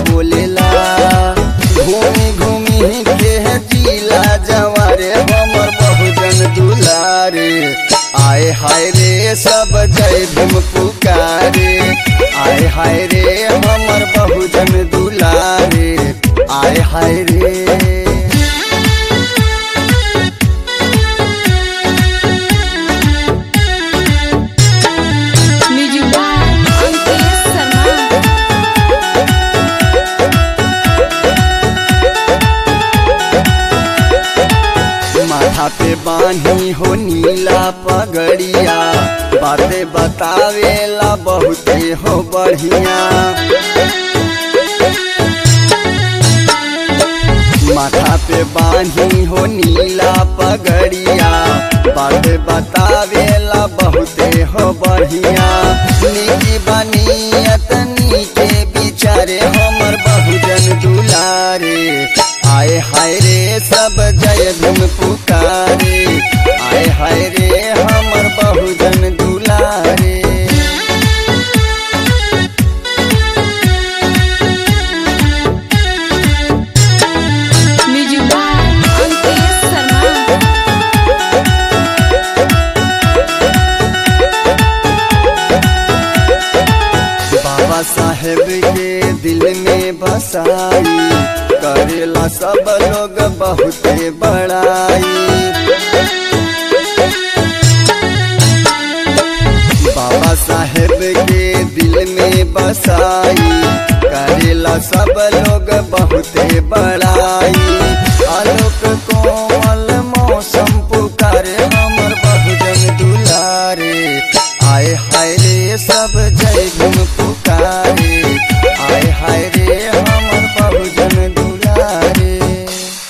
बोलेला घूमी घूमी के जिला जवारे हमर बहुजन दुलारे आए हाय रे सब जय भीम पुकारे आए हाय रे हमर बहुजन दुलारे आए हाय रे म्यूजिक बाय अंकित शर्मा माथा पे बानी हो नीला पगड़िया बातें बतावेला बहुते हो बढ़िया माथा पे बानी हो नीला पगड़िया बातें बतावेला बहुते हो बढ़िया निकी बनियत नीके बिचारे हमर बहुजन दुलारे आए हाय रे सब जय भीम पुकारे आए हाय रे हमर बहुजन दुलारे म्यूजिक बाय अंकित शर्मा बाबा साहेब के दिल में बसाई करेला सब लोग बहुते बड़ाई बाबा साहेब के दिल में बसाई करेला सब लोग बहुते बड़ाई आलोक कोमल मौसम पुकारे